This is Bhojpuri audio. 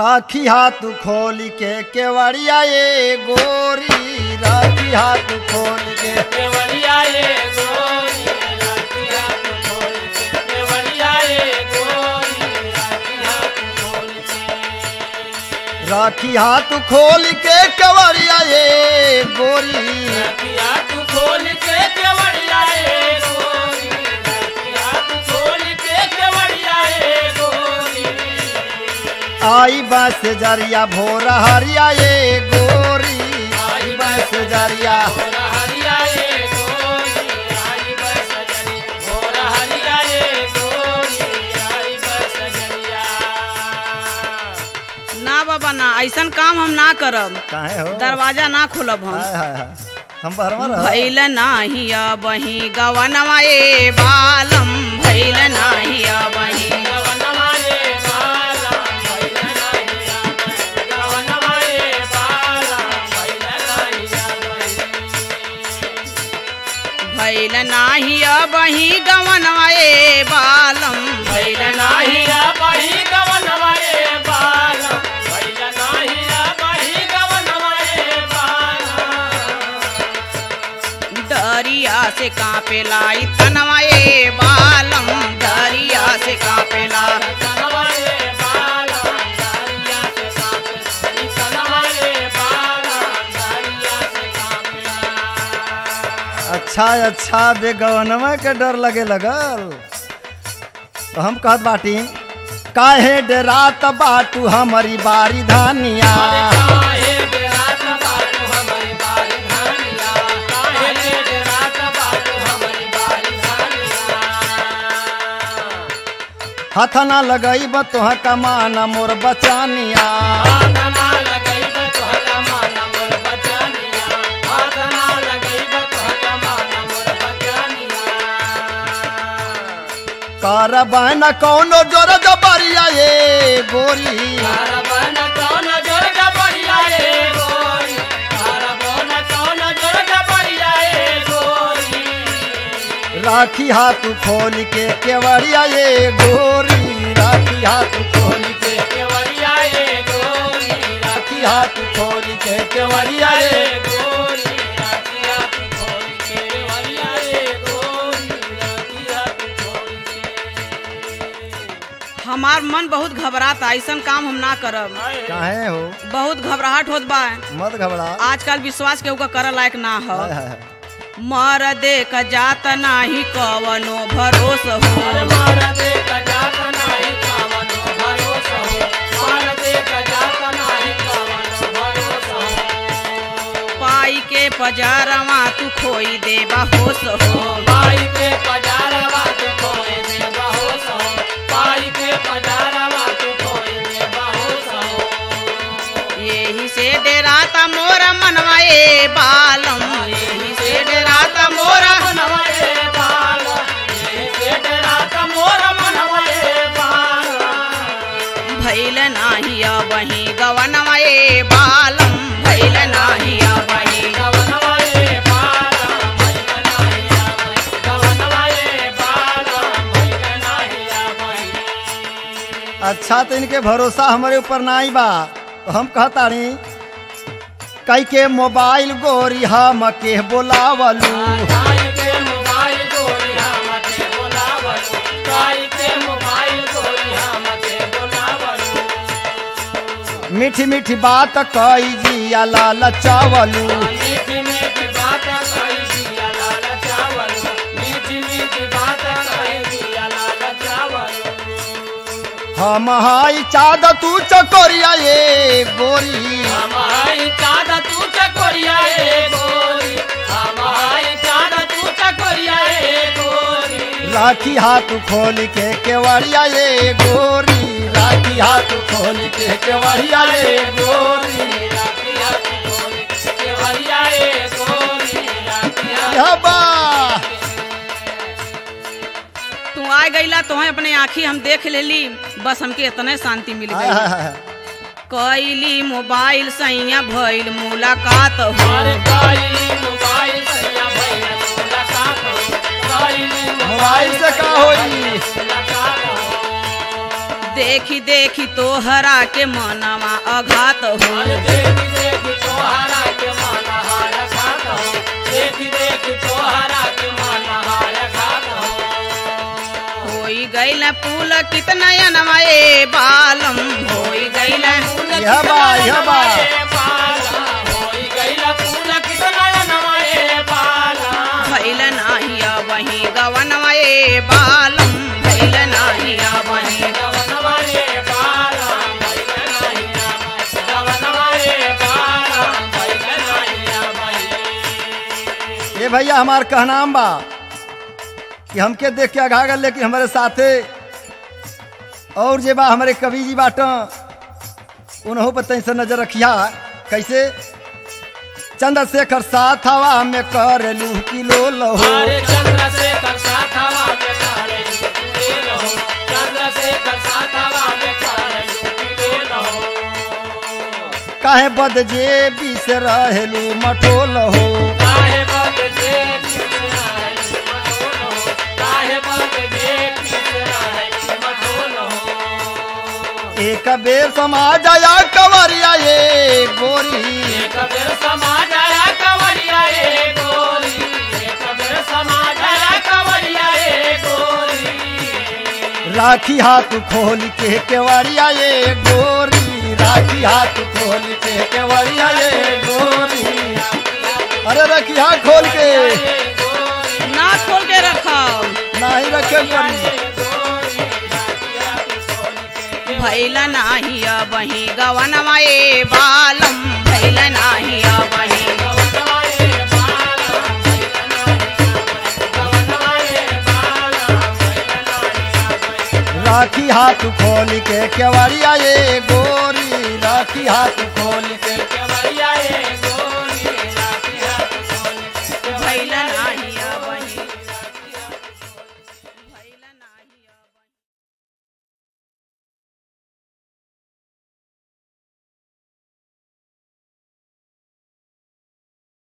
राखी हाथ खोल के केवड़िया ये गोरी राखी हाथ खोल के केवड़िया ये गोरी राखी हाथ खोल के केवड़िया ये गोरी राखी हाथ खोल के राखी हाथ खोल के केवड़िया ये गोरी राखी हाथ खोल के केवड़िया ये गोरी राखी हाथ खोल के केवड़िया ये गोरी आई बस जरिया भोर हरिया ये गोरी आई बस जरिया भोरा हरिया ये गोरी आई बस जरी भोरा हरिया ये गोरी आई बस जरिया ना बाबा ना ऐसन काम हम ना करब काहे हो दरवाजा ना खोलब हम हाय हाय हाय हम बहरवा रह भैल नाही बही गवनवा ए बालम भैल नाही बही गवनवाए बाला भैला नाहिया गवनवाए बाला भैला नाहिया भैल नाही बही गवनवा ए बालम भैल नाही नाहिया बही गवनवाए बाला भैला नाहिया बही गवनवाए बाला दरिया से कापेला ई तनवा ए बालम दरिया से कापेला कनवाए बाला दरिया से कापे कनवाए बाला दरिया से कापे अच्छा अच्छा बेगवनवा के डर लगे लगल तो हम कहत बाटी काहे डरात बाटू हमारी बारी धानिया काहे बेरात बाटू हमारी बारी धानिया काहे बेरात बाटू हमारी बारी धानिया हाथ ना लगई तोह कमाना मोर बचानिया हाथ ना लगई बा तोहरा माना मोर बचानिया हाथ ना लगई बा तोहरा माना मोर बचानिया कारबाना कौनो जोर जबरिया ये गोरी कारबन कौन जोर डबरिया ए गोरी कारबन कौन जोर डबरिया ए गोरी राखी हाथ खोल के केवड़िया ये गोरी राखी हाथ खोल के केवड़िया ए गोरी राखी हाथ खोल के केवड़िया ये गोरी राखी हाथ खोल के केवड़िया ए गोरी राखी हाथ खोल के हमार मन बहुत घबराता ऐसन काम हम ना करब काहे हो बहुत घबराहट होत बा मत घबरा आजकल विश्वास केहू का करे लायक ना हो हाय हाय हाय। मर देख जात नाही कवनो भरोस हो मार दे कजात नाही कावनो भरोसा हो मार दे कजात नाही कावनो भरोसा हो पाई के पजारवा तू खोई देबा होश हो पाई के पजारवा तू खोए दे बहोस हो पाई के पजारवा तू खोए दे बहोस हो यही से डेराता मोर मनवा ए बालम यही से डेराता मोर मनवाए बाल ये बेटरा का मोर मनवाए बाल भैल नाही बही गवनवा ए बालम भैल नाही बही गवनवाए बाल भैगनाहिया गवनवाए बाल भैगनाहिया भाई अच्छा तो इनके भरोसा हमारे ऊपर नहीं बा तो हम कहतानी कई के मोबाइल गोरी हम के बोलावलू काई के मोबाइल गोरी हमके बोलावलो काई के मोबाइल गोरी हमके बोलावलो मीठी मीठी बात कई जिया लाल चावलू मीठी मीठी बात कही दिया लाल चावल मीठी मीठी बात कही दिया लाल चावल हम हाई चाद तू चकोरिया ये गोरी हम हाई चाँद तू चकोरिया ए गोरी हम हाई चाँद तू चकोरिया ए गोरी राखी हाथ खोल के केवड़िया ये गोरी राखी हाथ खोल के केवड़िया ये गोरी राखी हाथ खोल के भरिया ए गोरी राखी हाथ यह बा तू आ गईला तो अपने आँखी हम देख लेली बस हमके इतने शांति मिल हाय गई हाय हाय। कैली मोबाइल सैया भइल मुलाकात हो अरे काली मोबाइल सैया भैया मुलाकात हो काली मोबाइल से का होई मुलाकात हो देखी देखी तोहरा के मनवा अघात हो अरे देखी देखी तोहरा के मन हार खात हो देखी देखी तोहरा के मन हार खात हो होई गईल पुल कितना अनवा ए बालम होई गईल यह बा यह बा होई गईला फूल कितना नवाए बाला भैल नाही वही गवनवा ए बालम भैल नाही वही गवनवाए बाला भइल नाहिया गवनवाए बाला भइल नाहिया भाई ये भैया हमार कहनाम बा कि हमके देख के आगा गल लेकिन हमारे साथे और जे बा हमारे कवि जी बाट उन्हों पर तई से नजर रखिया कैसे चंद्रशेखर साथ हवा में कर लू किलो लहो अरे चंद्रशेखर साथवा में कारे लुटे रहो चंद्रशेखर साथवा में कारे लुटे रहो काहे बद जे बीस रहेलू मटोल हो काहे बद जे कितना है मटोल हो काहे बद जे कितना है मटोल हो एक बेर समाज आया कवरिया ये गोरी एक बेर समाज आया कवरिया ए गोरी एक बेर समाज आया कवरिया ए गोरी राखी हाथ खोल के केवड़िया ये गोरी राखी हाथ खोल के केवड़िया ये गोरी अरे रखी हाथ खोल के ना खोल के रखब नहीं रखे गोरी भैल नाही वही गवनवा ए बालम भैल नाही वही राखी हाथ खोल के केवड़िया ये गोरी राखी हाथ खोल के